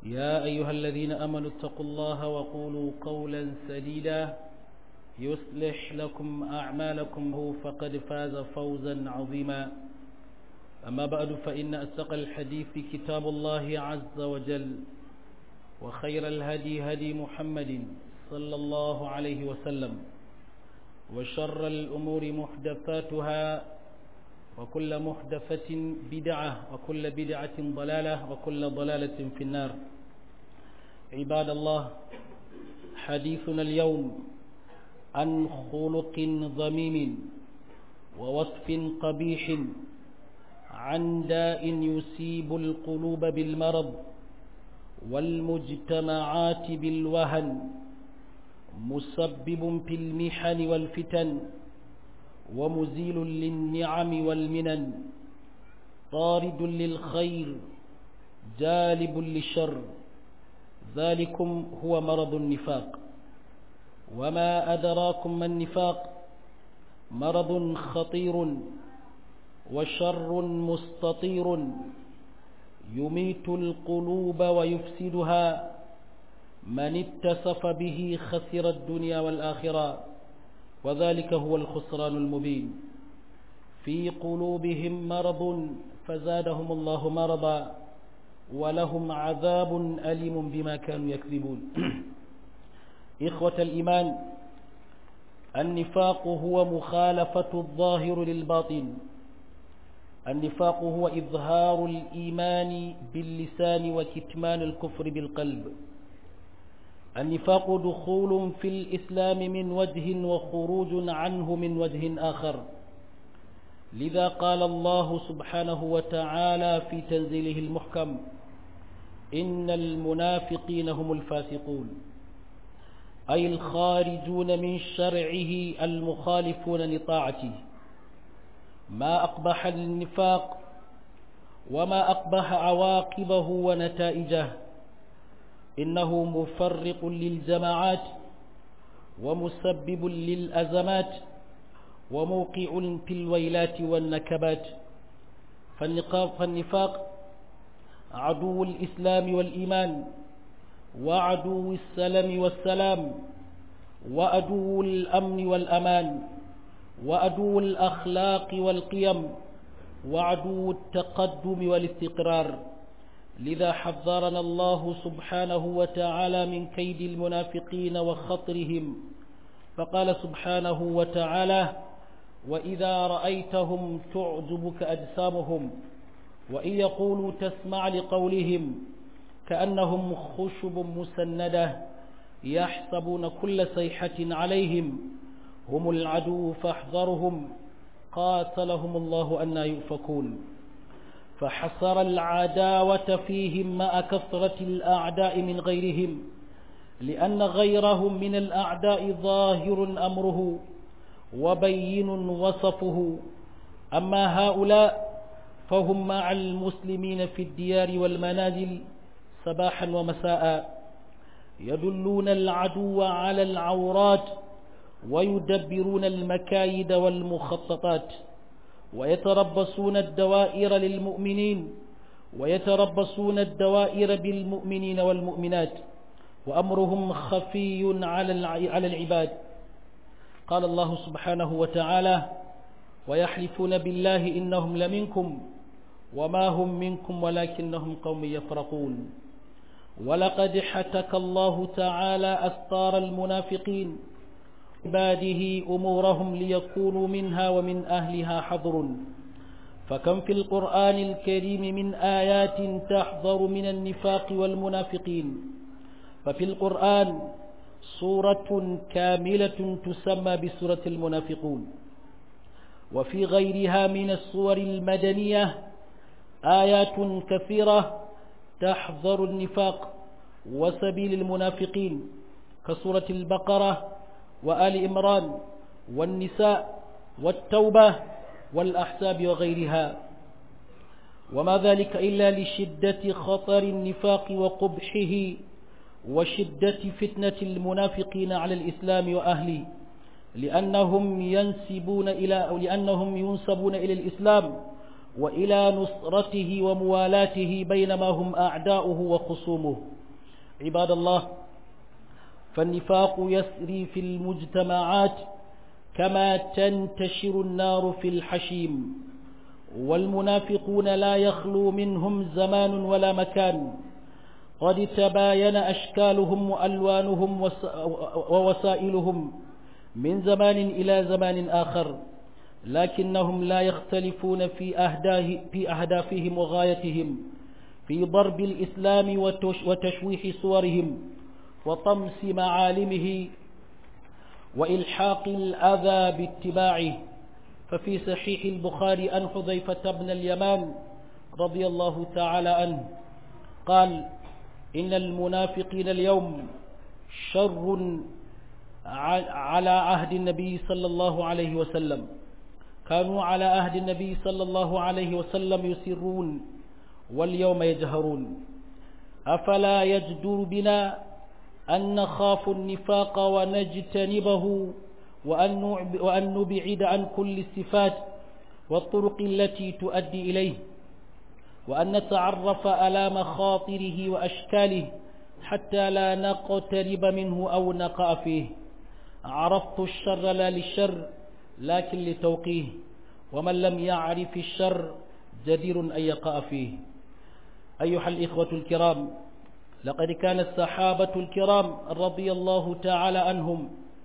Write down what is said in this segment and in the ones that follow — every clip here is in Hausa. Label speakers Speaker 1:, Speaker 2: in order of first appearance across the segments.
Speaker 1: يا أيها الذين أمنوا اتقوا الله وقولوا قولا سديدا يصلح لكم أعمالكم هو فقد فاز فوزا عظيما أما بعد فإن أستقى الحديث كتاب الله عز وجل وخير الهدي هدي محمد صلى الله عليه وسلم وشر الأمور محدثاتها وكل محدثة بدعة وكل بدعة ضلالة وكل ضلالة في النار عباد الله حديثنا اليوم عن خلق ضميم ووصف قبيح عن داء يصيب القلوب بالمرض والمجتمعات بالوهن مسبب في المحن والفتن ومزيل للنعم والمنن طارد للخير جالب للشر ذلكم هو مرض النفاق وما أدراكم ما النفاق مرض خطير وشر مستطير يميت القلوب ويفسدها من اتصف به خسر الدنيا والآخرة وذلك هو الخسران المبين في قلوبهم مرض فزادهم الله مرضا ولهم عذاب أليم بما كانوا يكذبون إخوة الإيمان النفاق هو مخالفة الظاهر للباطن النفاق هو إظهار الإيمان باللسان وكتمان الكفر بالقلب النفاق دخول في الإسلام من وجه وخروج عنه من وجه آخر لذا قال الله سبحانه وتعالى في تنزيله المحكم إن المنافقين هم الفاسقون أي الخارجون من شرعه المخالفون لطاعته ما أقبح النفاق وما أقبح عواقبه ونتائجه إنه مفرق للجماعات ومسبب للأزمات وموقع في الويلات والنكبات فالنفاق عدو الإسلام والإيمان وعدو السلم والسلام وعدو الأمن والأمان وعدو الأخلاق والقيم وعدو التقدم والاستقرار لذا حذرنا الله سبحانه وتعالى من كيد المنافقين وخطرهم فقال سبحانه وتعالى وإذا رأيتهم تعجبك أجسامهم وإن يقولوا تسمع لقولهم كأنهم خشب مسندة يحسبون كل صيحة عليهم هم العدو فاحذرهم قاتلهم الله أن يؤفكون فحصر العداوة فيهم مع كثرة الأعداء من غيرهم لأن غيرهم من الأعداء ظاهر أمره وبين وصفه أما هؤلاء فهم مع المسلمين في الديار والمنازل صباحا ومساء يدلون العدو على العورات ويدبرون المكايد والمخططات ويتربصون الدوائر للمؤمنين ويتربصون الدوائر بالمؤمنين والمؤمنات وأمرهم خفي على العباد قال الله سبحانه وتعالى ويحلفون بالله إنهم لمنكم وما هم منكم ولكنهم قوم يفرقون ولقد حتك الله تعالى أستار المنافقين عباده أمورهم ليكونوا منها ومن أهلها حذر فكم في القرآن الكريم من آيات تحذر من النفاق والمنافقين ففي القرآن سورة كاملة تسمى بسورة المنافقون وفي غيرها من الصور المدنية آيات كثيرة تحذر النفاق وسبيل المنافقين كسورة البقرة وآل إمران والنساء والتوبة والأحساب وغيرها وما ذلك إلا لشدة خطر النفاق وقبحه وشدة فتنة المنافقين على الإسلام وأهله لأنهم ينسبون إلى أو لأنهم ينسبون إلى الإسلام وإلى نصرته وموالاته بينما هم أعداؤه وخصومه عباد الله فالنفاق يسري في المجتمعات كما تنتشر النار في الحشيم والمنافقون لا يخلو منهم زمان ولا مكان قد تباين أشكالهم وألوانهم ووسائلهم من زمان إلى زمان آخر لكنهم لا يختلفون في, أهداه في أهدافهم وغايتهم في ضرب الإسلام وتشويح صورهم وطمس معالمه وإلحاق الأذى باتباعه ففي صحيح البخاري أن حذيفة بن اليمان رضي الله تعالى عنه قال إن المنافقين اليوم شر على عهد النبي صلى الله عليه وسلم كانوا على عهد النبي صلى الله عليه وسلم يسرون واليوم يجهرون أفلا يجدر بنا أن نخاف النفاق ونجتنبه وأن نبعد عن كل الصفات والطرق التي تؤدي إليه وأن نتعرف على مخاطره وأشكاله حتى لا نقترب منه أو نقع فيه عرفت الشر لا للشر لكن لتوقيه ومن لم يعرف الشر جدير أن يقع فيه أيها الإخوة الكرام لقد كان الصحابة الكرام رضي الله تعالى عنهم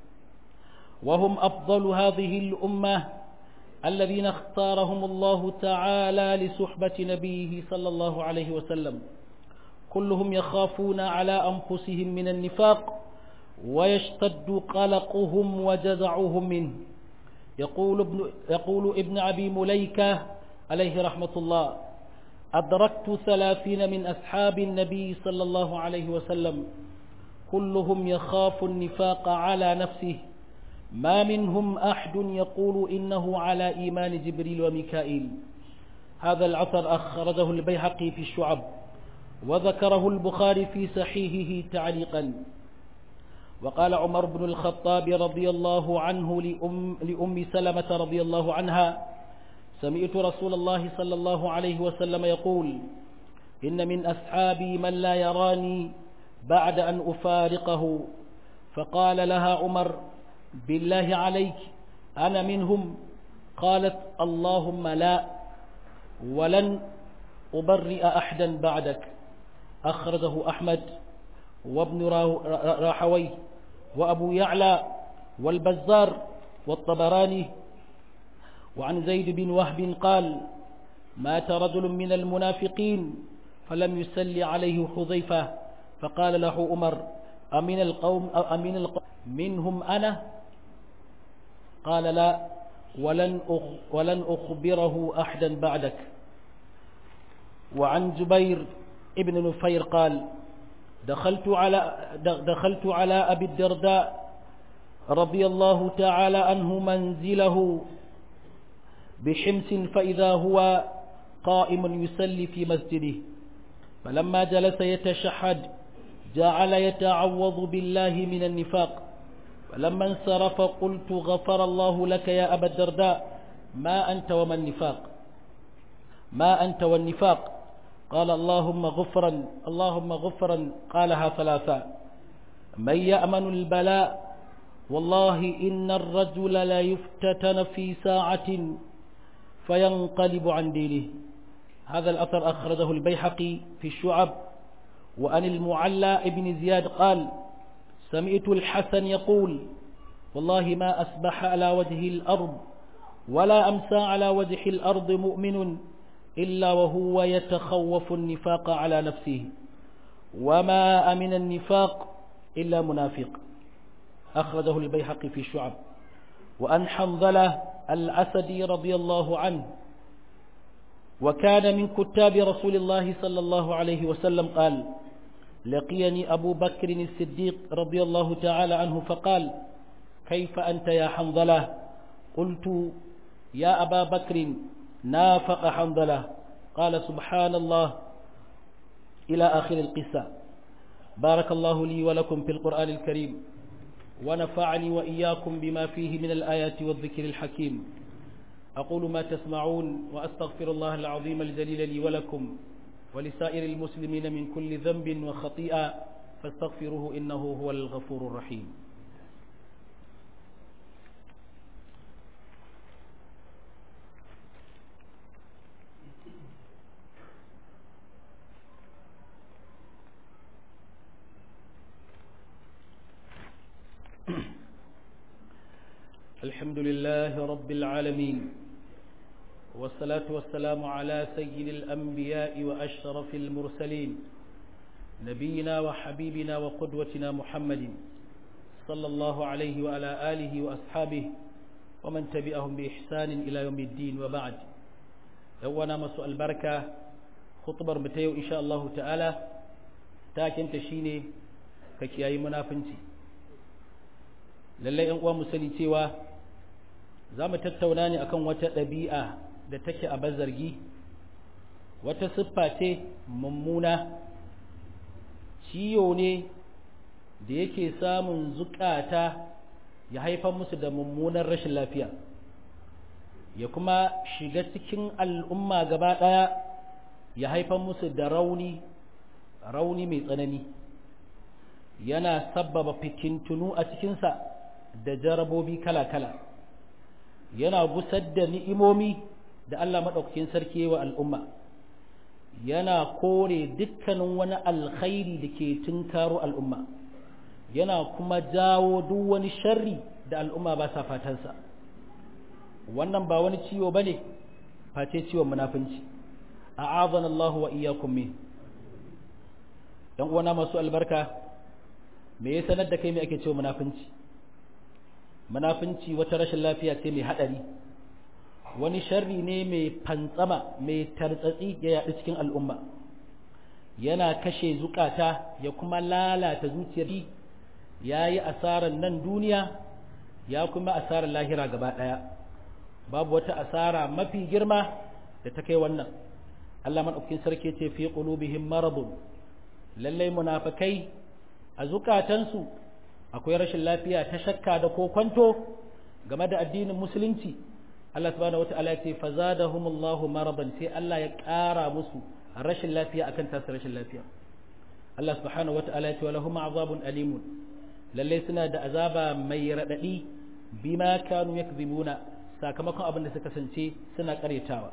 Speaker 1: وهم أفضل هذه الأمة الذين اختارهم الله تعالى لصحبة نبيه صلى الله عليه وسلم كلهم يخافون على أنفسهم من النفاق ويشتد قلقهم وجزعهم منه يقول ابن, يقول ابن أبي مليكة عليه رحمة الله أدركت ثلاثين من أصحاب النبي صلى الله عليه وسلم كلهم يخاف النفاق على نفسه ما منهم أحد يقول إنه على إيمان جبريل وميكائيل هذا العثر أخرجه البيهقي في الشعب وذكره البخاري في صحيحه تعليقا وقال عمر بن الخطاب رضي الله عنه لأم, لأم سلمة رضي الله عنها سمعت رسول الله صلى الله عليه وسلم يقول إن من أصحابي من لا يراني بعد أن أفارقه فقال لها عمر بالله عليك أنا منهم قالت اللهم لا ولن أبرئ أحدا بعدك أخرجه أحمد وابن راحوي وأبو يعلى والبزار والطبراني وعن زيد بن وهب قال مات رجل من المنافقين فلم يسل عليه حذيفة فقال له عمر أمن القوم أو أمن القوم منهم أنا قال لا ولن ولن أخبره أحدا بعدك وعن جبير ابن نفير قال دخلت على دخلت على أبي الدرداء رضي الله تعالى عنه منزله بحمص فإذا هو قائم يسلي في مسجده فلما جلس يتشحد جعل يتعوض بالله من النفاق فلما انصرف قلت غفر الله لك يا أبا الدرداء ما أنت وما النفاق ما أنت والنفاق قال اللهم غفرا اللهم غفرا قالها ثلاثا من يأمن البلاء والله إن الرجل لا يفتتن في ساعة فينقلب عن دينه هذا الأثر أخرجه البيحقي في الشعب وأن المعلى ابن زياد قال سمعت الحسن يقول والله ما أسبح على وجه الأرض ولا أمسى على وجه الأرض مؤمن إلا وهو يتخوف النفاق على نفسه وما أمن النفاق إلا منافق أخرجه البيحقي في الشعب وأن حنظلة الأسدي رضي الله عنه وكان من كتاب رسول الله صلى الله عليه وسلم قال لقيني أبو بكر الصديق رضي الله تعالى عنه فقال كيف أنت يا حنظلة قلت يا أبا بكر نافق حنظلة قال سبحان الله إلى آخر القصة بارك الله لي ولكم في القرآن الكريم ونفعني وإياكم بما فيه من الآيات والذكر الحكيم أقول ما تسمعون وأستغفر الله العظيم الجليل لي ولكم ولسائر المسلمين من كل ذنب وخطيئة فاستغفروه إنه هو الغفور الرحيم الحمد لله رب العالمين والصلاة والسلام على سيد الأنبياء وأشرف المرسلين نبينا وحبيبنا وقدوتنا محمد صلى الله عليه وعلى آله وأصحابه ومن تبعهم بإحسان إلى يوم الدين وبعد يوانا مسوء البركة خطبر متيو إن شاء الله تعالى تاكن تشيني ككياي منافنتي lallai ‘yan uwa mu sani cewa za mu tattauna ne akan wata ɗabi'a da take a bazargi wata siffa ce mummuna ciyo ne da yake samun zukata ya haifar musu da mummunan rashin lafiya ya kuma shiga cikin al'umma gaba ɗaya ya haifar musu da rauni rauni mai tsanani yana sabbaba fitintunu a cikinsa da jarabobi kala-kala yana gusar da ni'imomi da Allah maɗaukakin sarki wa al'umma yana kore dukkanin wani alkhairi da ke tunkaro al'umma yana kuma jawo duk wani sharri da al'umma ba sa fatansa wannan ba wani ciwo ba ne face ciwon munafunci a azan Allah wa iyakun min ‘yan uwana masu albarka me ya sanar da kai me ake cewa munafunci munafunci wata rashin lafiya ce mai haɗari wani sharri ne mai fantsama mai tartsatsi ya yaɗu cikin al'umma yana kashe zukata ya kuma lalata zuciyar ya yi asarar nan duniya ya kuma asarar lahira gaba ɗaya babu wata asara mafi girma da ta kai wannan Allah maɗaukin sarki ce fi qulubihim maradun lallai munafikai a zukatansu akwai rashin lafiya ta shakka da kokwanto game da addinin musulunci Allah subhanahu wata'ala ya ce fazadahumullahu maradan sai Allah ya ƙara musu rashin lafiya akan tasu rashin lafiya Allah subhanahu wata'ala ya ce walahum azabun alimun lalle suna da azaba mai radadi bima kanu yakzibuna sakamakon abin da suka kasance suna karyatawa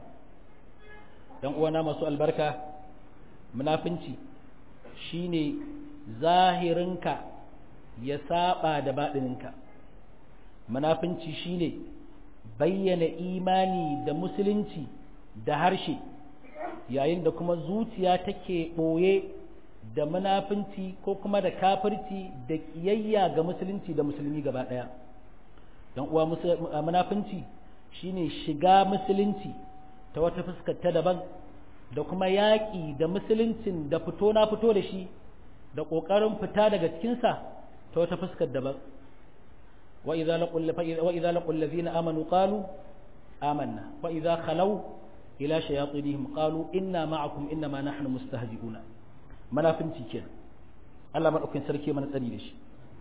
Speaker 1: dan uwana masu albarka munafinci shine zahirinka ya saba da baɗininka munafinci shine bayyana imani da musulunci da harshe yayin da kuma zuciya take ɓoye da munafinci ko kuma da kafirci da ƙiyayya ga musulunci da musulmi gaba ɗaya don uwa munafinci shine shiga musulunci ta wata fuskar ta daban da kuma yaƙi da musuluncin da fito na fito da shi da ƙoƙarin fita daga cikinsa ta wata fuskar daban وإذا لقوا وإذا لقوا الذين آمنوا قالوا آمنا وإذا خلوا إلى شياطينهم قالوا إنا معكم إنما نحن مستهزئون منافنتي كده Allah maɗaukin sarki mana tsari da shi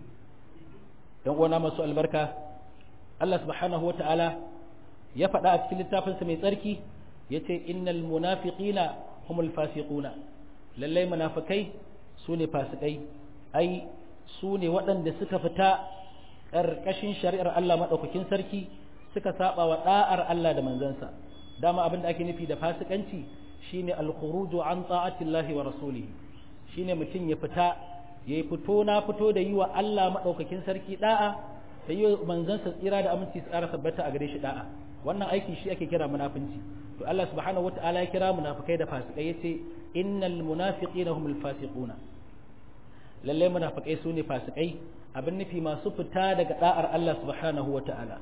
Speaker 1: ‘yan uwana masu albarka Allah subhanahu wa ta'ala ya faɗa a cikin littafinsa mai tsarki ya ce innal munafiqina humul fasiquna lallai munafikai su ne fasikai ai su ne waɗanda suka fita ƙarƙashin shari'ar Allah maɗaukakin sarki suka saba wa ɗa'ar Allah da manzansa dama abin da ake nufi da fasikanci shine al-khuruju an ta'atillahi wa rasulihi shine mutum ya fita ya yi fito na fito da yi wa Allah maɗaukakin sarki da'a da yi wa manzansa tsira da aminci tsara tabbata a gare shi da'a wannan aiki shi ake kira munafinci to Allah subhanahu wata'ala ya kira munafikai da fasikai yace innal munafiqina humul fasiquna lalle munafikai su ne fasikai abin nufi masu fita daga da'ar Allah subhanahu wata'ala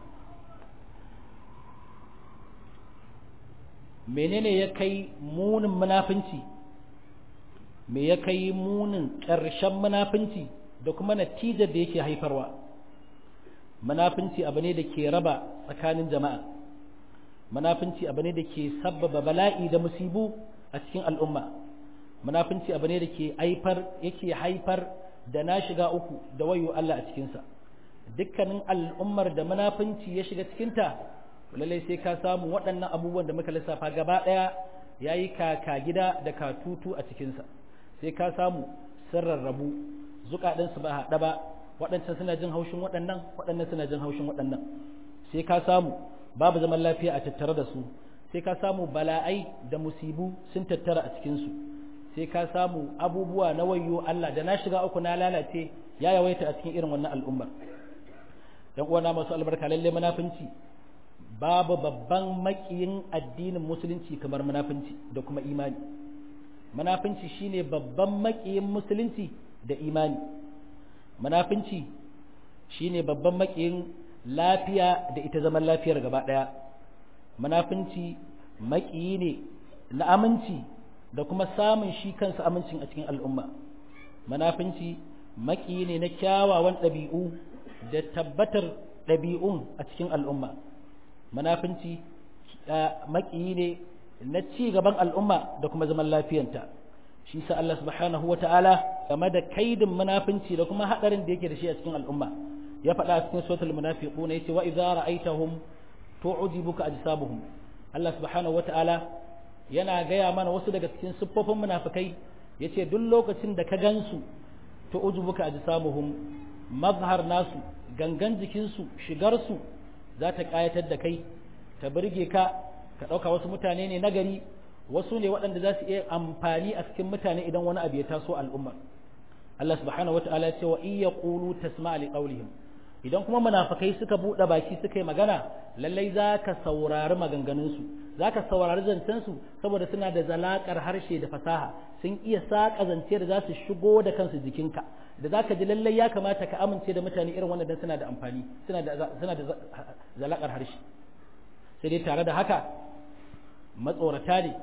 Speaker 1: menene ya kai munin munafinci me ya kai munin ƙarshen munafinci da kuma natijar da yake haifarwa munafinci abu ne da ke raba tsakanin jama'a munafinci abu ne da ke sabbaba bala'i da musibu a cikin al'umma munafinci abu ne da ke haifar yake haifar da na shiga uku da wayo Allah a cikinsa dukkanin al'ummar da munafinci ya shiga cikinta lallai sai ka samu waɗannan abubuwan da muka lissafa gaba ɗaya ya yi kaka gida da katutu a cikinsa sai ka samu sun rarrabu zukaɗinsu ba haɗa ba waɗancan suna jin haushin waɗannan waɗannan suna jin haushin waɗannan sai ka samu babu zaman lafiya a tattare da su sai ka samu bala'ai da musibu sun tattara a cikinsu sai ka samu abubuwa na wayo Allah da na shiga uku na lalace ya yawaita a cikin irin wannan al'ummar dan uwana masu albarka lalle munafinci babu babban makiyin addinin musulunci kamar munafinci da kuma imani munafinci shine babban makiyin musulunci da imani munafinci shine babban makiyin lafiya da ita zaman lafiyar gaba daya munafinci makiyi ne na aminci da kuma samun shi kansa amincin a cikin al'umma munafinci makiyi ne na kyawawan ɗabi'u da tabbatar ɗabi'un a cikin al'umma munafinci makiyi ne na ci gaban al'umma da kuma zaman lafiyanta shi sa Allah subhanahu wa ta'ala game da kaidin munafinci da kuma hadarin da yake da shi a cikin al'umma ya faɗa a cikin suratul munafiquna yace wa idza ra'aytahum tu'jibuka ajsabuhum Allah subhanahu wa ta'ala yana gaya mana wasu daga cikin siffofin munafikai yace duk lokacin da ka gansu tu'jibuka ajsabuhum mazhar nasu gangan jikinsu shigarsu za ta kayatar da kai ta burge ka ka ɗauka wasu mutane ne nagari wasu ne waɗanda za su iya amfani a cikin mutane idan wani abu ya taso al'umma Allah subhanahu wa ta'ala ce wa iya qulu tasma'a li qawlihim idan kuma munafikai suka buɗe baki suka yi magana lallai za ka saurari maganganunsu za ka saurari zancensu saboda suna da zalakar harshe da fasaha sun iya saƙa zance da za su shigo da kansu jikinka da za ka ji lallai ya kamata ka amince da mutane irin wannan suna da amfani suna da zalakar harshe sai dai tare da haka matsorata ne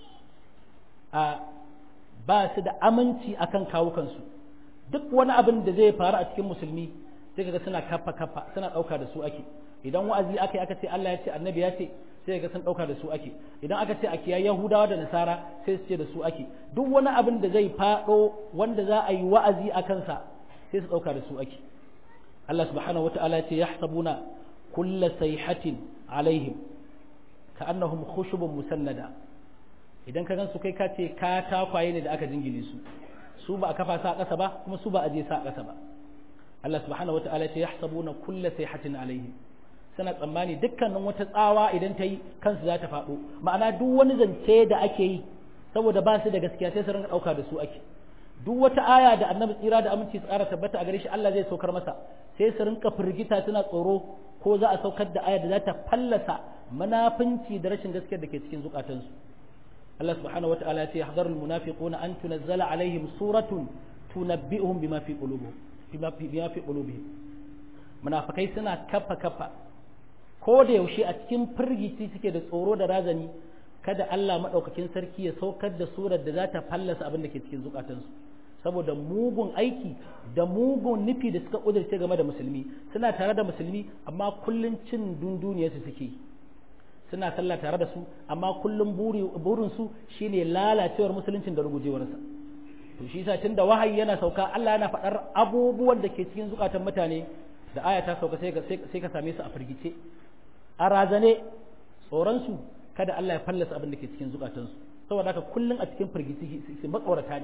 Speaker 1: a ba su da aminci akan kawukansu duk wani abin da zai faru a cikin musulmi sai kaga suna kafa kafa suna ɗauka da su ake idan wa'azi aka yi aka ce Allah ya ce annabi ya ce sai ga sun ɗauka da su ake idan aka ce a kiyaye yahudawa da nasara sai su ce da su ake duk wani abin da zai faɗo wanda za a yi wa'azi a kansa sai su ɗauka da su ake Allah subhanahu wata'ala ya ce yahsabuna kulla sayhatin alaihim ka'annahum khushubun musannada idan ka gansu kai ka ce ka takwaye ne da aka jingine su su ba a kafa sa a ƙasa ba kuma su ba a je sa a ƙasa ba Allah subhanahu wata'ala ya ce yahsabuna kulla sayhatin alaihim suna tsammani dukkanin wata tsawa idan ta yi kansu za ta faɗo ma'ana duk wani zance da ake yi saboda ba su da gaskiya sai su rinka ɗauka da su ake duk wata aya da annabi tsira da aminci tsara tabbata a gare shi Allah zai saukar masa sai su rinka firgita suna tsoro ko za a saukar da aya da za ta fallasa munafinci da rashin gaskiyar da ke cikin zukatansu Allah subhanahu wataala ya ce yahzarul munafiquna an tunazzala alaihim suratun tunabbi'uhum bima fi qulubihim bima fi qulubihim munafikai suna kafa kafa ko da yaushe a cikin firgici suke da tsoro da razani kada Allah maɗaukakin sarki ya saukar da surar da za ta fallasa abin da ke cikin zukatansu saboda mugun aiki da mugun nufi da suka ƙudurce game da musulmi suna tare da musulmi amma kullum cin dunduniyarsu suke suna sallah tare da su amma kullum burinsu shine lalacewar musuluncin da rugujewarsa to shi yasa tunda wahayi yana sauka Allah yana faɗar abubuwan da ke cikin zukatan mutane da aya ta sauka sai ka same su a firgice a razane tsoronsu kada Allah ya fallasa abin da ke cikin zukatansu saboda haka kullum a cikin firgici su matsorata ne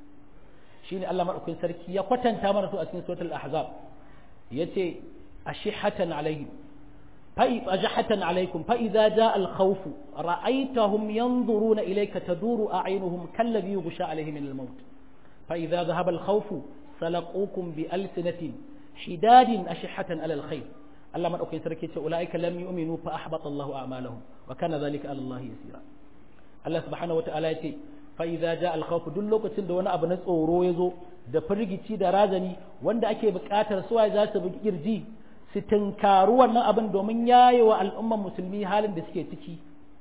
Speaker 1: shine Allah madaukakin sarki ya kwatanta mana su a cikin suratul ahzab yace ashihatan alaihim fa ajhatan alaikum fa idza jaa al khawf ra'aytahum yanzuruna ilayka taduru a'yunuhum kalladhi yughsha alaihim min al maut fa idza dhahaba al khawf salaqukum bi alsinatin hidadin ashihatan ala al khair Allah madaukakin sarki ce ulaika lam yu'minu fa ahbata Allahu a'malahum wa kana dhalika ala Allah yasira Allah subhanahu wataala ya ce fa idza jaa al khawf duk lokacin da wani abu na tsoro ya zo da firgici da razani wanda ake buƙatar suwaye za su bugi kirji su tunkaru wannan abin domin yayewa al'umman musulmi halin da suke ciki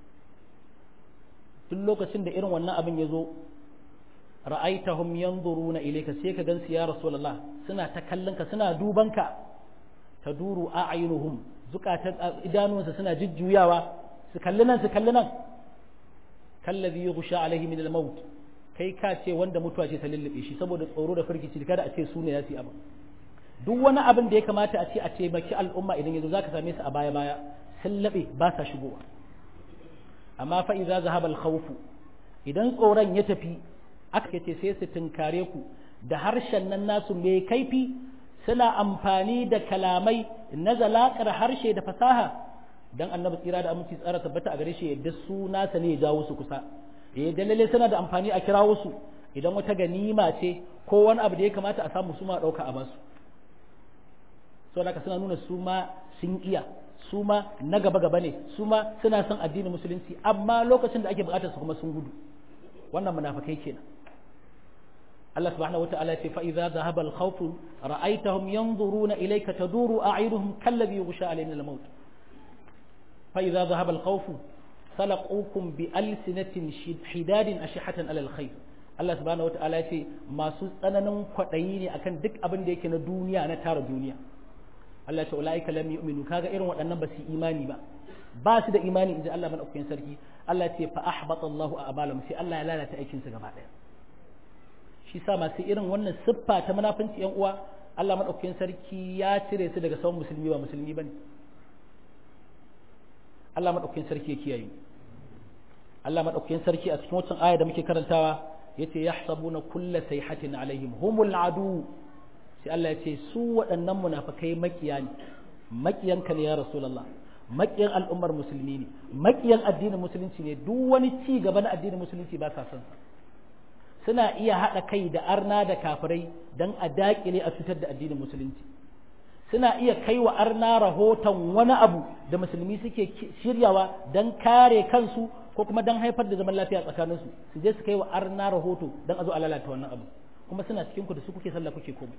Speaker 1: duk lokacin da irin wannan abin ya zo ra'aitahum yanzuruna ilayka sai ka gansu ya rasulullah suna ta kallon ka suna duban ka taduru a'yunuhum zukatan idanunsa suna jujjuyawa su kalli nan su kalli nan kallazi yughsha alaihi min al-maut kai ka ce wanda mutuwa ce ta lullube shi saboda tsoro da firgici kada a ce su ne ya abin duk wani abin da ya kamata a ce a taimaki al'umma idan yazo zaka same su a baya baya sun laɓe ba sa shigowa amma fa idza zahaba al-khawf idan tsoron ya tafi aka ce sai su tunkare ku da harshen nan nasu mai kaifi suna amfani da kalamai na zalakar harshe da fasaha dan annabi tsira da aminci tsara tabbata a gare shi yadda su nasa ne ya jawo su kusa eh dalilai suna da amfani a kirawo su idan wata ganima ce ko wani abu da ya kamata a samu su ma dauka a basu so da suna nuna su ma sun iya su ma na gaba gaba ne su ma suna son addinin musulunci amma lokacin da ake bukatar su kuma sun gudu wannan munafikai kenan Allah subhanahu wata'ala ce fa idza dhahaba al-khawf ra'aytahum yanzuruna ilayka taduru a'yunuhum kalladhi yughsha alayna al-maut fa idza dhahaba al-khawf salaqukum bi alsinatin hidadin ashihatan ala al-khayr Allah subhanahu wata'ala ce masu tsananin kwadayi ne akan duk abin da yake na duniya na tara duniya Allah ce ulaika lam yu'minu kaga irin waɗannan ba su imani ba ba su da imani inji Allah madaukakin sarki Allah ce fa ahbata Allahu a'malahum sai Allah ya lalata aikin su gaba daya shi sa masu irin wannan siffa ta munafunci yan uwa Allah madaukakin sarki ya cire su daga sauran musulmi ba musulmi bane Allah madaukakin sarki ya kiyaye Allah madaukakin sarki a cikin wancan aya da muke karantawa yace yahsabuna kulla sayhatin alaihim humul adu sai Allah ya ce su waɗannan munafikai makiya ne makiyanka ne ya rasulullah makiyan al'ummar musulmi ne makiyan addinin musulunci ne duk wani ci gaba na addinin musulunci ba sa son sa suna iya haɗa kai da arna da kafirai don a daƙile a cutar da addinin musulunci suna iya kai wa arna rahoton wani abu da musulmi suke shiryawa don kare kansu ko kuma don haifar da zaman lafiya tsakaninsu su je su kai wa arna rahoto don a zo a lalata wannan abu kuma suna cikin ku da su kuke sallah kuke komai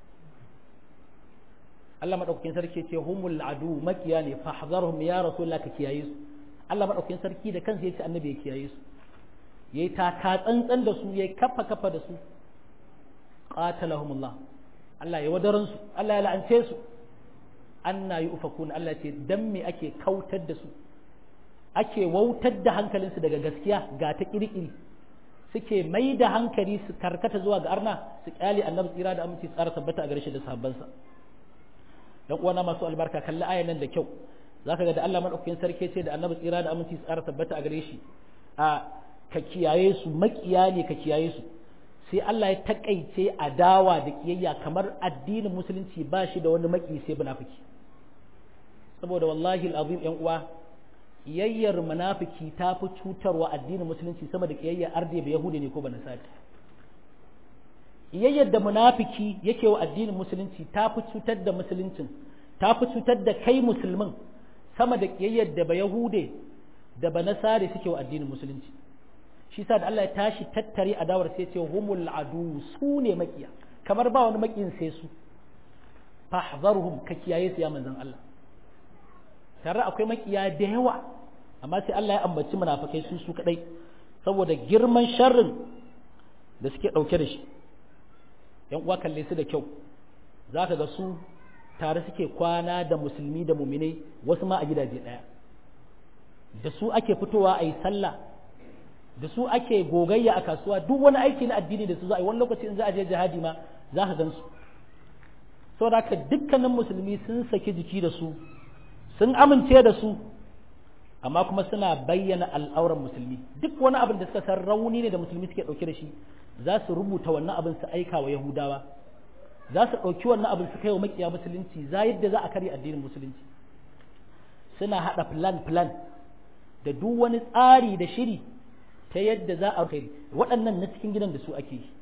Speaker 1: Allah madaukakin sarki ce humul adu makiya ne fahzarhum ya rasulullah ka kiyaye su Allah madaukakin sarki da kansa yace annabi ya kiyaye su ya yi taka tsantsan da su ya yi kafa kafa da su qatalahumullah Allah ya wadaran su Allah ya la'ance su anna yufakun Allah ce dan me ake kautar da su ake wautar da hankalinsu daga gaskiya ga ta kirkiri suke mai da hankali su karkata zuwa ga arna su kyale annabi tsira da aminci tsara tabbata a gare shi da sahabbansa dan uwana masu albarka kalli ayan nan da kyau zaka ga da Allah madaukakin sarki ce da annabi tsira da aminci tsara tabbata a gare shi a ka kiyaye su makiya ne ka kiyaye su sai Allah ya takaice adawa da kiyayya kamar addinin musulunci ba shi da wani maki sai munafiki saboda wallahi alazim yan uwa kiyayyar munafiki ta fi cutarwa addinin musulunci sama da kiyayyar arde ba yahudi ne ko ba nasari kiyayyar da munafiki yake wa addinin musulunci ta fi cutar da musuluncin ta fi cutar da kai musulmin sama da kiyayyar da ba yahude da ba nasari suke wa addinin musulunci shi sa da Allah ya tashi tattare adawar sai ce humul adu su ne makiya kamar ba wani makiyin sai su fahzarhum ka kiyaye su ya manzon Allah tare akwai makiya da yawa amma sai Allah ya ambaci munafikai su su kadai saboda girman sharrin da suke dauke da shi yan uwa kalle su da kyau zaka ga su tare suke kwana da musulmi da muminai wasu ma a gidaje daya da su ake fitowa a yi sallah da su ake gogayya a kasuwa duk wani aiki na addini da su za a yi wani lokaci in za a je jihadi ma za ka gan su saboda haka dukkanin musulmi sun saki jiki da su sun amince da su amma kuma suna bayyana al'auran musulmi duk wani abin da suka san rauni ne da musulmi suke ɗauke da shi za su rubuta wannan abin su aika wa yahudawa za su ɗauki wannan abin su kai wa makiya musulunci za yadda za a karya addinin musulunci suna haɗa plan plan da duk wani tsari da shiri ta yadda za a kai waɗannan na cikin gidan da su ake yi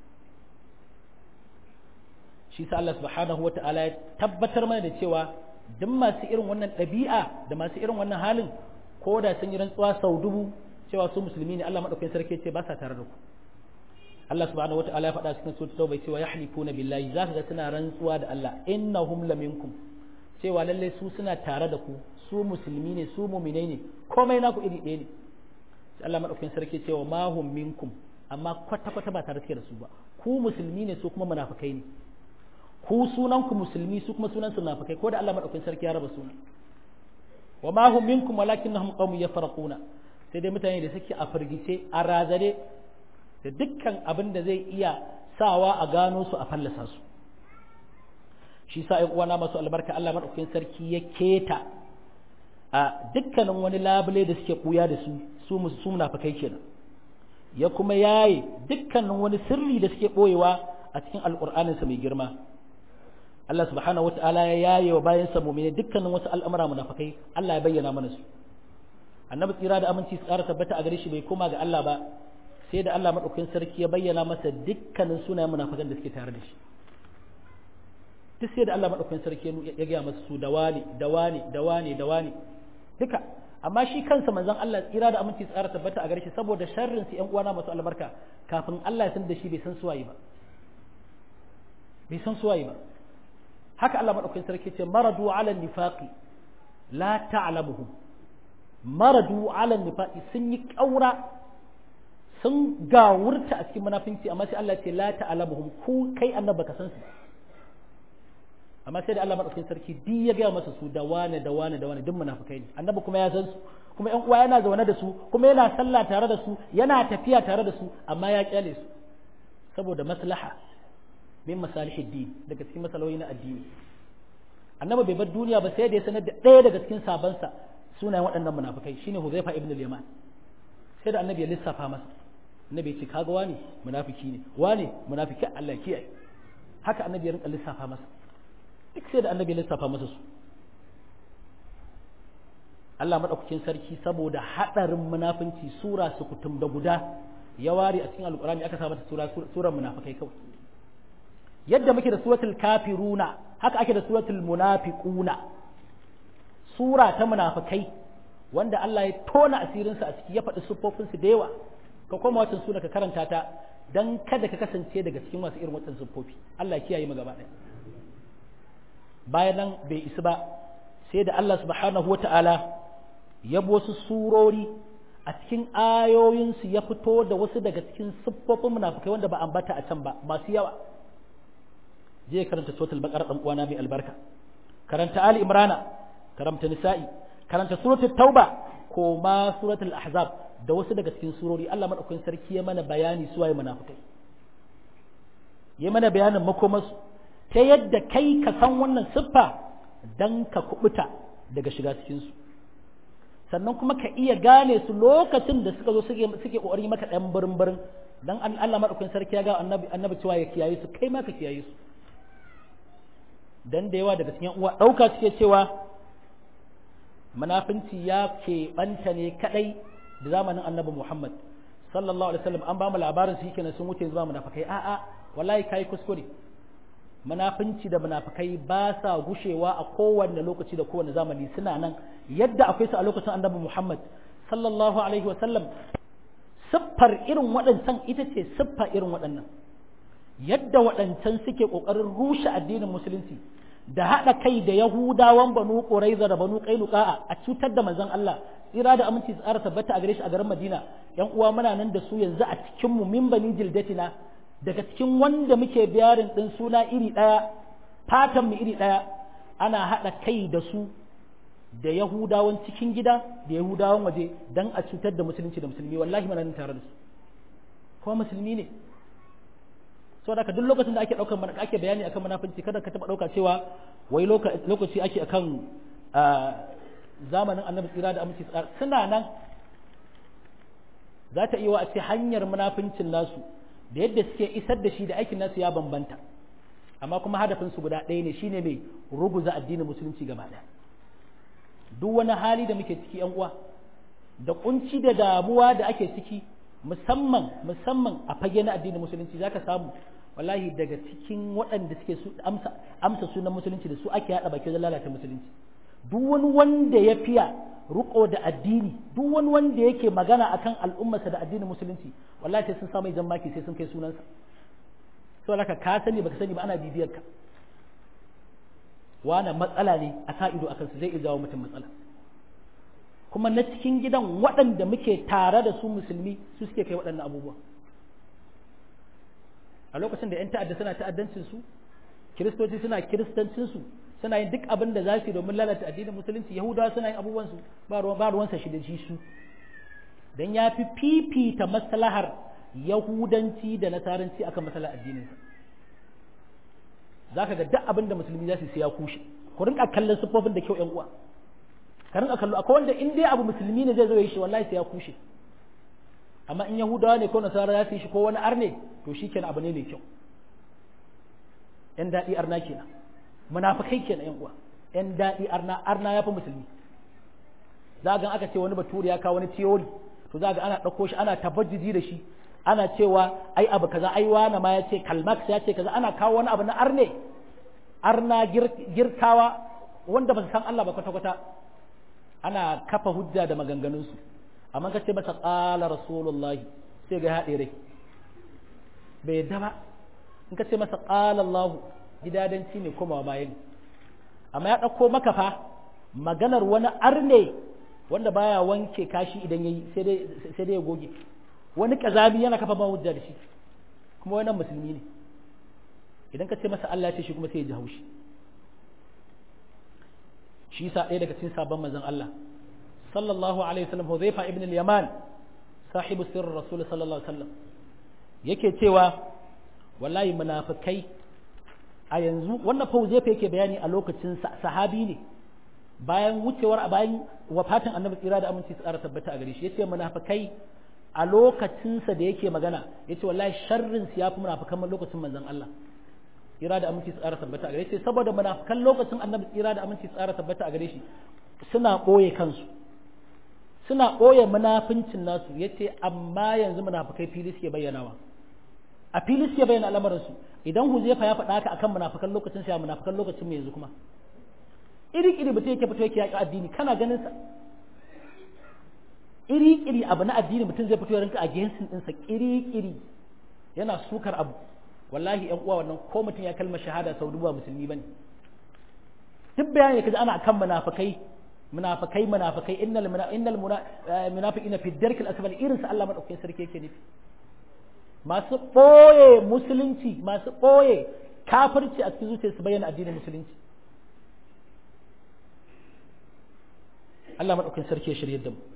Speaker 1: shi sa Allah subhanahu wa ta'ala ya tabbatar mana da cewa duk masu irin wannan ɗabi'a da masu irin wannan halin ko da sun yi rantsuwa sau dubu cewa su musulmi ne Allah madaukakin sarki ce ba sa tare da ku Allah subhanahu wa ta'ala ya faɗa cikin suratul tauba cewa yahlifuna billahi za ka ga suna rantsuwa da Allah innahum laminkum cewa lalle su suna tare da ku su musulmi ne su mu'minai ne komai naku iri ɗaya ne sai Allah madaukakin sarki cewa ma hum minkum amma kwata kwata ba tare suke da su ba ku musulmi ne su kuma munafikai ne ku sunan ku musulmi su kuma sunan su munafikai ko da Allah madaukakin sarki ya raba sunan wa ma hum minkum walakinnahum qaumun yafarquna sai dai mutane da suke a firgice a razare da dukkan abin da zai iya sawa a gano su a fallasa su shi sa ƴan uwana masu albarka Allah madaukakin sarki ya keta a dukkanin wani labule da suke kuya da su su su munafikai kenan ya kuma yaye dukkanin wani sirri da suke boyewa a cikin alqur'anin sa mai girma Allah subhanahu wataala ya yaye wa bayan sa mu'mini dukkanin wasu al'amura munafikai Allah ya bayyana mana su annabi tsira da aminci su ƙara tabbata a gare shi bai koma ga Allah ba sai da Allah madaukakin sarki ya bayyana masa dukkanin sunayen munafikan da suke tare da shi duk sai da Allah madaukakin sarki ya gaya masa su da wani da wani da wani da wani duka amma shi kansa manzon Allah tsira da aminci tsara tabbata a gare shi saboda sharrin su ƴan uwana masu albarka kafin Allah ya san da shi bai san suwaye ba bai san suwaye ba haka Allah madaukakin sarki ce maradu ala nifaqi la ta'lamuhum maradu ala nifaqi sun yi kaura sun gawurta a cikin munafinci amma sai Allah ce la ta'lamuhum ku kai annabi baka san su amma sai da Allah madaukakin sarki duk ya gaya masa su da wane da wane da wane duk munafikai ne annabi kuma ya san su kuma ƴan uwa yana zaune da su kuma yana sallah tare da su yana tafiya tare da su amma ya kyale su saboda maslaha min masalihid din daga cikin masaloli na addini annabi bai bar duniya ba sai da ya sanar da ɗaya daga cikin sabansa sunayen waɗannan munafikai shine Huzaifa ibn al-Yaman sai da annabi ya lissafa masa annabi ya ce kaga wani munafiki ne wani munafiki Allah kiyaye haka annabi ya rinka lissafa masa duk sai da annabi ya lissafa masa su Allah madaukakin sarki saboda hadarin munafinci sura su kutum da guda ya ware a cikin alkurani aka sa mata sura surar munafikai kawai yadda muke da suratul kafiruna haka ake da suratul munafiquna sura ta munafikai wanda Allah ya tona asirinsu a ciki ya faɗi siffofinsu da yawa ka koma watan suna ka karanta ta dan kada ka kasance daga cikin masu irin watan siffofi Allah ya kiyaye mu gaba ɗaya bayan nan bai isa ba sai da Allah subhanahu wata'ala ya bi wasu surori a cikin ayoyinsu ya fito da wasu daga cikin siffofin munafikai wanda ba ambata a can ba masu yawa je karanta suratul baqara dan uwana mai albarka karanta ali imrana karanta nisa'i karanta suratul tauba ko ma suratul ahzab da wasu daga cikin surori Allah madaukakin sarki ya mana bayani su waye munafikai ya mana bayanin makomarsu ta yadda kai ka san wannan siffa dan ka kubuta daga shiga cikin su sannan kuma ka iya gane su lokacin da suka zo suke suke kokari maka dan barin barin dan Allah madaukakin sarki ya ga annabi annabi cewa ya kiyaye su kai ma ka kiyaye su dan da yawa daga cikin uwa dauka suke cewa munafinci ya keɓanta ne kadai da zamanin annabi Muhammad sallallahu alaihi wasallam an ba mu labarin su kenan sun wuce zuwa munafikai a'a wallahi kai kuskure munafinci da munafikai ba sa gushewa a kowanne lokaci da kowanne zamani suna nan yadda akwai su a lokacin annabi Muhammad sallallahu alaihi wasallam siffar irin waɗancan ita ce siffa irin waɗannan yadda waɗancan suke ƙoƙarin rushe addinin musulunci da haɗa kai da yahudawan banu ƙuraiza da banu ƙainuka a cutar da manzon Allah tsira da aminci tsara tabbata a gare shi a garin Madina yan uwa muna nan da su yanzu a cikin mu min bani jildatina daga cikin wanda muke biyarin din suna iri ɗaya fatan mu iri ɗaya ana haɗa kai da su da yahudawan cikin gida da yahudawan waje dan a cutar da musulunci da musulmi wallahi muna nan tare da su kuma musulmi ne saboda haka duk lokacin da ake daukar mana ake bayani akan munafinci kada ka taba dauka cewa wai lokaci ake akan zamanin annabi tsira da aminci tsara suna nan za ta iya a ce hanyar munafincin nasu da yadda suke isar da shi da aikin nasu ya bambanta amma kuma hadafin su guda ɗaya ne shine mai ruguza addinin musulunci gaba ɗaya duk wani hali da muke ciki yan uwa da kunci da damuwa da ake ciki musamman musamman a fage na addinin musulunci zaka samu wallahi daga cikin waɗanda suke su amsa amsa sunan musulunci da su ake haɗa baki da lalata musulunci duk wani wanda ya fiya ruko da addini duk wani wanda yake magana akan al'ummarsa da addinin musulunci wallahi sai sun samu jan maki sai sun kai sunansa to laka ka sani baka sani ba ana bibiyar ka wani matsala ne a sa ido akan su zai iya jawo mutum matsala kuma na cikin gidan waɗanda muke tare da su musulmi su suke kai waɗannan abubuwa a lokacin da 'yan ta'adda suna ta'addancin su kiristoci suna kiristancin su suna yin duk abin da za su yi domin lalata addinin musulunci yahudawa suna yin abubuwan su ba ruwansa shi da shi su dan ya fi fifita maslahar yahudanci da nasaranci akan maslahar addininsa za ka ga duk abin da musulmi za su sai ya kushe ku rinka kallon siffofin da kyau 'yan uwa karin a kallo akwai wanda in dai abu musulmi ne zai zo yi shi wallahi sai ya kushe amma in yahudawa ne ko nasara za su yi shi ko wani arne to shi kenan abu ne mai kyau yan daɗi arna kenan munafikai kenan yan uwa yan daɗi arna arna ya fi musulmi za ga aka ce wani bature ya kawo wani theory to za ga ana ɗauko shi ana tabajiji da shi ana cewa ai abu kaza ai wani ma ya ce kalmax ya ce kaza ana kawo wani abu na arne arna girkawa wanda ba su san Allah ba kwata-kwata ana kafa hujja da maganganunsu amma ka ce masa ƙala rasulullahi sai ga haɗe rai bai yadda ba in ka ce masa ƙala Allahu gidadanci ne komawa bayan amma ya ɗauko maka fa maganar wani arne wanda baya wanke kashi idan yayi sai dai sai dai ya goge wani kazami yana kafa ba hujja da shi kuma wannan musulmi ne idan ka ce masa Allah ya ce shi kuma sai ya ji haushi shi sa ɗaya daga cikin sabon manzon Allah sallallahu alaihi wasallam Hudhaifa ibn al-Yaman sahibu sirr Rasul sallallahu alaihi wasallam yake cewa wallahi munafikai a yanzu wannan fa Hudhaifa yake bayani a lokacin sahabi ne bayan wucewar a bayan wafatin Annabi tsira da aminci tsara tabbata a gare shi yace munafikai a lokacinsa da yake magana yace wallahi sharrin su yafi munafikan lokacin manzon Allah tsira da aminci tsara tabbata a gare shi saboda munafikan lokacin annabi tsira da aminci tsara tabbata a gare shi suna ɓoye kansu suna ɓoye munafincin nasu yace amma yanzu munafikai fili suke bayyanawa a fili suke bayyana al'amarin su idan huzaifa ya faɗa haka akan munafikan lokacin sa munafikan lokacin mu yanzu kuma iri iri mutum yake fito yake yaƙi addini kana ganin sa iri iri abu na addini mutum zai fito ya rinka against ɗinsa iri iri yana sukar abu wallahi yan uwa wannan ko mutum ya kalma shahada sau duba musulmi bane duk bayani kaji ana kan munafikai munafikai munafikai innal innal munafiqina fi dark al asfal irin sa Allah madaukakin sarki yake nufi masu boye musulunci masu boye kafirci a cikin zuciyarsu bayyana addinin musulunci Allah madaukakin sarki ya shirye da mu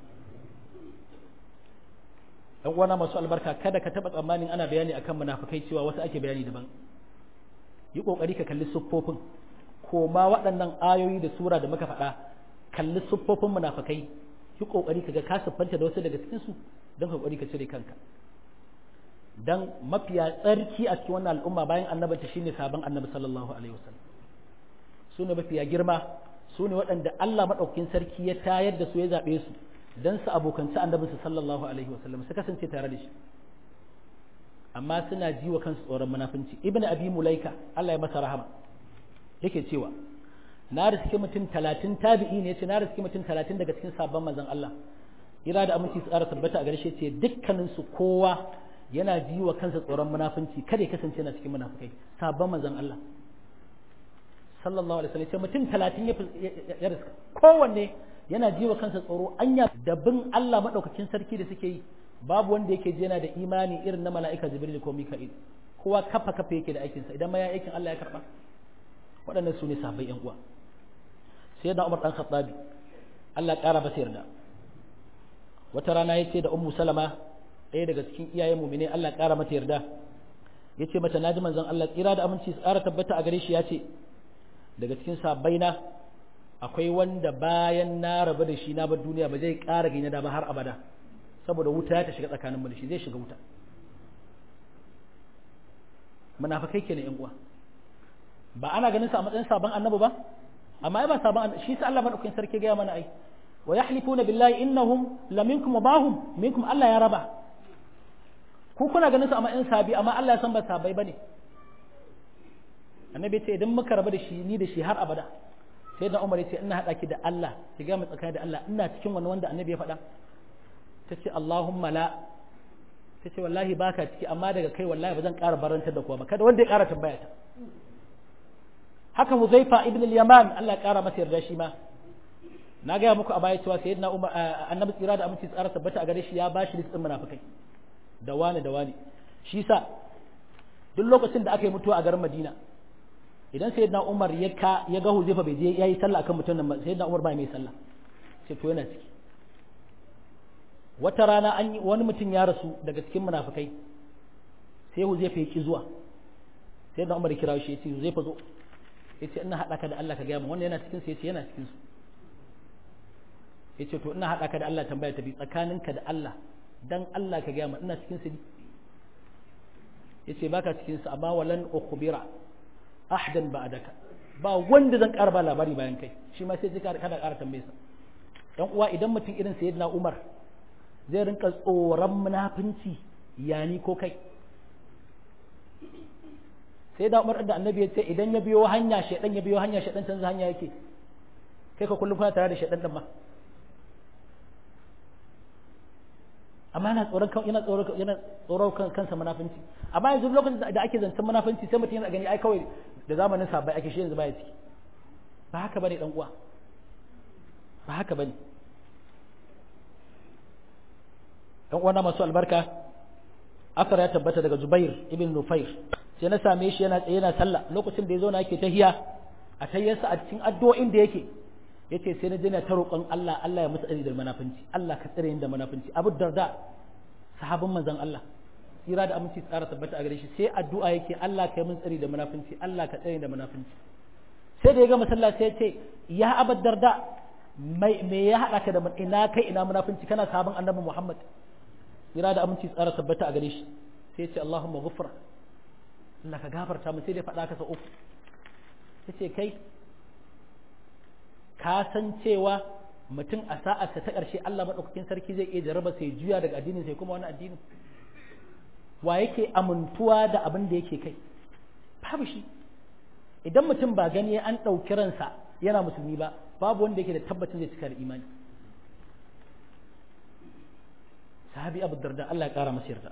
Speaker 1: dan uwana masu albarka kada ka taba tsammanin ana bayani akan munafikai cewa wasu ake bayani daban yi kokari ka kalli siffofin ko ma waɗannan ayoyi da sura da muka faɗa kalli siffofin munafikai yi kokari ka ga ka siffanta da wasu daga cikin su don kokari ka cire kanka dan mafiya tsarki a cikin wannan al'umma bayan annabanta shine sabon annabi sallallahu alaihi wasallam su ne mafiya girma su ne waɗanda Allah maɗaukakin sarki ya tayar da su ya zaɓe su don su abokanci annabinsu sallallahu alaihi wasallam su kasance tare da shi amma suna ji wa kansu tsoron munafunci ibn abi mulaika Allah ya masa rahama yake cewa na riski mutum talatin tabi'i ne ce na riski mutum talatin daga cikin sabon manzon Allah ira da aminci su ƙara tabbata a gare shi ce dukkanin su kowa yana ji wa kansa tsoron munafunci kada ya kasance yana cikin munafukai sabon manzon Allah sallallahu alaihi wasallam ce mutum talatin ya riska kowanne yana ji wa kansa tsoro anya da bin Allah madaukakin sarki da suke yi babu wanda yake ji yana da imani irin na mala'ika jibril ko mika'il kowa kafa kafa yake da aikinsa idan ma ya aikin Allah ya karba waɗannan su ne sahabbai yan uwa sai da Umar dan Khattabi Allah ya ƙara masa yarda wata rana ya ce da Ummu Salama ɗaya daga cikin iyayen mu'mine Allah ya ƙara mata yarda ya ce mata naji manzon Allah tsira da aminci su ƙara tabbata a gare shi ya ce daga cikin sahabbai na akwai wanda bayan na rabu da shi na bar duniya ba zai ƙara gina da ba har abada saboda wuta ta shiga tsakanin mu da shi zai shiga wuta munafikai kenan yan uwa ba ana ganin sa a matsayin sabon annabi ba amma ai ba sabon shi sa Allah madaukakin sarki ga mana ai wa yahlifuna billahi innahum laminkum wa bahum minkum Allah ya raba ku kuna ganin sa a matsayin sabi amma Allah ya san ba sabai bane annabi ce idan muka rabu da shi ni da shi har abada sai da Umar ya ce ina hada ki da Allah ki ga mu tsakani da Allah ina cikin wani wanda annabi ya faɗa ta ce Allahumma la ta ce wallahi baka ciki amma daga kai wallahi ba zan ƙara barantar da kowa ba kada wanda ya ƙara tambaya ta haka Huzaifa ibn al-Yaman Allah ya ƙara masa yarda shi ma na gaya muku a baya cewa sayyidina Umar annabi tsira da aminci tsara tabbata a gare shi ya bashi listin munafikai da wani da wani shi sa duk lokacin da aka yi mutuwa a garin Madina idan sayyidina Umar ya ka ya ga Huzaifa bai je yayi sallah akan mutum nan sayyidina Umar ba mai sallah sai to yana ciki wata rana an yi wani mutum ya rasu daga cikin munafikai sai Huzaifa ya ki zuwa sai da Umar ya kira shi ya ce Huzaifa zo ya ce ina haɗa ka da Allah ka gaya min wannan yana cikin su ya ce yana cikin su yace to ina hada ka da Allah tambaya ta bi tsakaninka da Allah dan Allah ka gaya ma ina cikin su yace baka cikin su amma walan ukhbira ahdan ba'daka ba wanda zan ƙara ba labari bayan kai shi ma sai kada ƙara tambaye sa dan uwa idan mutum irin sayyidina Umar zai rinka tsoron munafinci yani ko kai sai da Umar da Annabi ya ce idan ya biyo hanya shedan ya biyo hanya shedan canza hanya yake kai ka kullum kana tare da shedan din ma amma yana tsoron kan yana tsoron yana tsoron kan kansa munafinci amma yanzu lokacin da ake zancen munafinci sai mutum yana gani ai kawai da zamanin sabai ake shi yanzu baya ciki ba haka bane dan uwa ba haka bane dan uwa na masu albarka asar ya tabbata daga Zubair ibn Nufair sai na same shi yana tsaye yana sallah lokacin da ya zo na yake tahiya a tayyarsa a cikin addu'o'in da yake yace sai na je na ta roƙon Allah Allah ya musu tsari da munafunci Allah ka tsare ni da munafunci Abu Darda sahabin manzon Allah tsira da aminci tsara tabbata a gare shi sai addu'a yake Allah ka yi min tsari da munafunci Allah ka tsare ni da munafunci sai da ya gama sallah sai ya ce ya Abu Darda me ya haɗa ka da ina kai ina munafunci kana sahabin Annabi Muhammad tsira da aminci tsara tabbata a gare shi sai ya ce Allahumma ghufra Allah ka gafarta min sai dai faɗa ka sa uku yace kai ka san cewa mutum a sa'arsa ta ƙarshe Allah maɗaukakin sarki zai iya jarraba sai juya daga addinin sai kuma wani addini wa yake amintuwa da abin da yake kai babu shi idan mutum ba gani an ɗauki ransa yana musulmi ba babu wanda yake da tabbacin zai cika da imani sahabi abu darda Allah ya ƙara masa yarda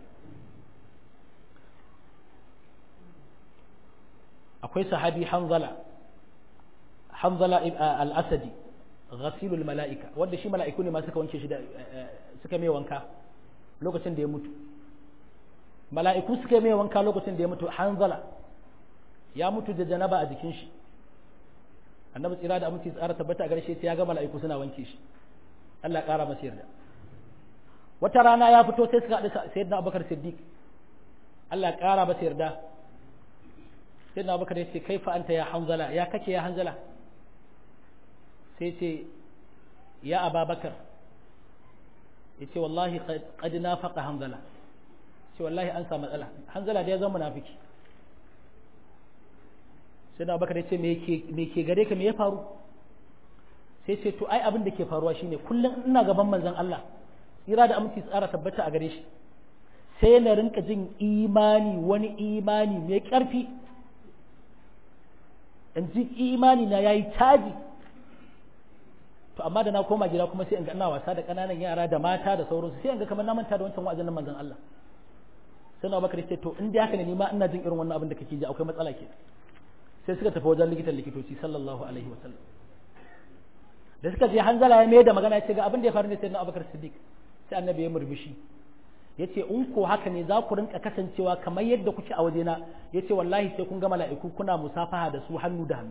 Speaker 1: akwai sahabi hanzala hanzala al-asadi ghasilul mala'ika wanda shi mala'iku ne ma suka wanke shi da suka mai wanka lokacin da ya mutu mala'iku suka mai wanka lokacin da ya mutu hanzala ya mutu da janaba a jikin shi annabi tsira da aminci tsara tabbata a garshe sai ya ga mala'iku suna wanke shi Allah ya kara masa yarda wata rana ya fito sai suka haɗu sayyidina Abubakar Siddiq Allah ya kara masa yarda sayyidina Abubakar ya ce kaifa anta ya hanzala ya kake ya hanzala sai ce ya ababakar ya ce wallahi qad nafaqa hanzala ce wallahi an samu matsala hanzala da ya zama munafiki sai da abubakar ya ce me ke gare ka me ya faru sai ce to ai abin da ke faruwa shine kullum ina gaban manzon Allah tsira da aminci tsara tabbata a gare shi sai na rinka jin imani wani imani mai ƙarfi in ji imani na yayi caji to amma da na koma gida kuma sai in ga ina wasa da ƙananan yara da mata da sauransu sai in ga kamar na manta da wancan wa'azin na manzon Allah sai na bakar ce to in dai haka ne ni ma ina jin irin wannan abin da kake ji akwai matsala ke sai suka tafi wajen likitan likitoci sallallahu alaihi wa sallam da suka je hanzala ya mai da magana ya ce ga abin da ya faru ne sai na Abubakar Siddiq sai annabi ya murmushi ya ce in ko haka ne za ku rinka kasancewa kamar yadda kuke a wajena ya ce wallahi sai kun ga mala'iku kuna musafaha da su hannu da hannu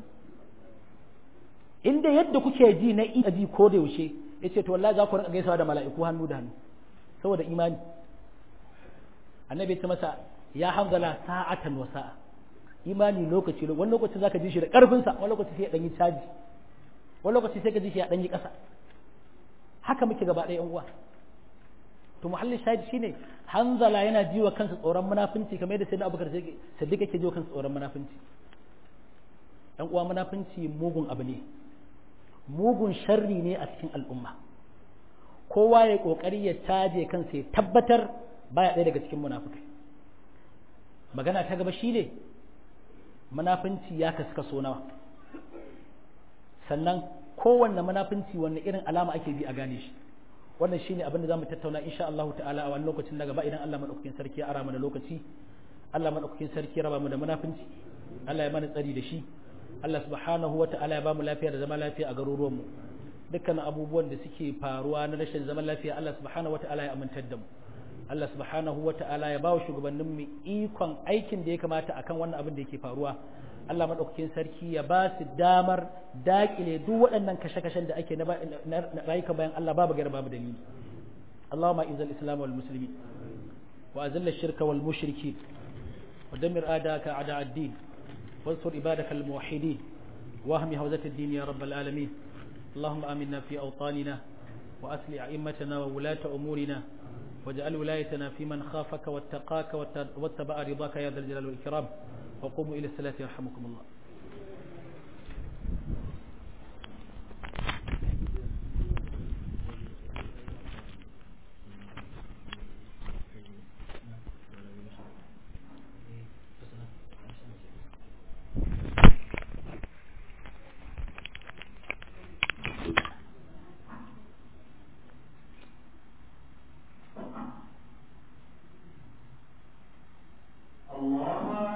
Speaker 1: inda yadda kuke ji na iya ji ko da yaushe ya ce to wallahi za ku rinka gaisawa da mala'iku hannu da hannu saboda imani annabi ya ce masa ya hanzala sa'atan wa sa'a imani lokaci wani lokaci zaka ji shi da karfin sa wani lokaci sai ya danyi caji wani lokaci sai ka ji shi ya danyi kasa haka muke gaba ɗaya yan uwa to muhallin shahid shine hanzala yana jiwa kansa tsoron munafunci kamar yadda sayyidina abubakar siddiq yake jiwa kansa tsoron munafunci dan uwa munafunci mugun abu ne mugun sharri ne a cikin al'umma kowa ya kokari ya caje kansa ya tabbatar baya ɗaya daga cikin munafukai magana ta gaba shine munafunci ya kaska so nawa sannan kowanne munafunci wanne irin alama ake bi a gane shi wannan shine abin da zamu tattauna insha Allah ta'ala a wani lokacin na gaba idan Allah madaukakin sarki ya ara mana lokaci Allah madaukakin sarki ya raba mu da munafunci Allah ya mana tsari da shi Allah subhanahu wa ta'ala ya ba mu lafiya da zama lafiya a garuruwan mu dukkan abubuwan da suke faruwa na rashin zaman lafiya Allah subhanahu wa ta'ala ya amintar da mu Allah subhanahu wa ta'ala ya ba wa shugabannin mu ikon aikin da ya kamata akan wannan abin da yake faruwa Allah madaukakin sarki ya ba su damar dakile duk waɗannan kashe-kashen da ake na rayuka bayan Allah babu gara babu dalili Allahumma izal islam wal muslimin wa azilla shirka wal mushrikin wa damir adaka ada ad-din wansur ibadaka al muwahhidin wa ahmi hawzat ad-din ya rabbal alamin اللهم آمنا في أوطاننا وأصلح أئمتنا وولاة أمورنا واجعل ولايتنا في من خافك واتقاك واتبع رضاك يا ذا الجلال والإكرام وقوموا إلى الصلاة يرحمكم الله